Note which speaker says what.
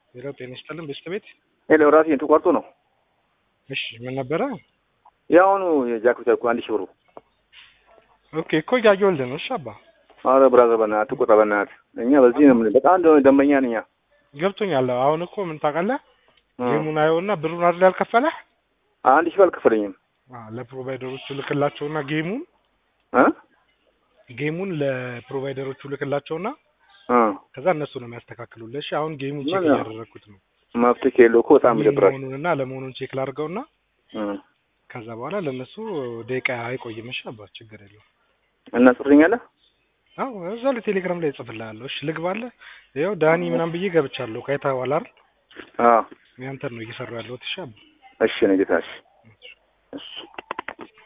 Speaker 1: ሌላው ጤና ይስጥልን በስተ ቤት
Speaker 2: ሄሎ ራሴ ተቋርጦ ነው።
Speaker 1: እሺ ምን ነበረ?
Speaker 2: የአሁኑ የጃክሮታ እኮ አንድ ሺህ ብሩ።
Speaker 1: ኦኬ እኮ እያየሁልህ ነው። እሺ አባ
Speaker 2: አረ ብራዘር በእናትህ ቁጣ በእናትህ እኛ በዚህ ነው የምንል። በጣም ደ- ደንበኛ ነኝ። እኛ
Speaker 1: ገብቶኛል። አሁን እኮ ምን ታውቃለህ? ጌሙን አየውና ብሩን አይደል ያልከፈለህ?
Speaker 2: አንድ ሺህ አልከፈለኝም
Speaker 1: አ ለፕሮቫይደሮቹ ልክላቸውና ጌሙን
Speaker 2: እ
Speaker 1: ጌሙን ለፕሮቫይደሮቹ ልክላቸውና
Speaker 2: እ
Speaker 1: ከዛ እነሱ ነው የሚያስተካክሉልህ። እሺ አሁን ጌሙን ቼክ
Speaker 2: ምን ነው?
Speaker 1: እያደረግኩት ነው።
Speaker 2: መፍትሄ ከሌለው እኮ በጣም ይደብራል።
Speaker 1: መሆኑንና ለመሆኑን ቼክ ላድርገውና
Speaker 2: እ
Speaker 1: ከዛ በኋላ ለእነሱ ደቂቃ አይቆይም። እሺ አባ ችግር የለውም።
Speaker 2: እና ጽፍልኛለህ?
Speaker 1: አዎ እዛው ላይ ቴሌግራም ላይ እጽፍልሃለሁ። እሺ ልግባለህ? ይኸው ዳኒ ምናምን ብዬ ገብቻለሁ። ካይተኸዋል አይደል?
Speaker 2: አዎ
Speaker 1: ያንተን ነው እየሰሩ ያለሁት። እሺ አባ
Speaker 2: እሺ ነው ጌታ። እሺ እሺ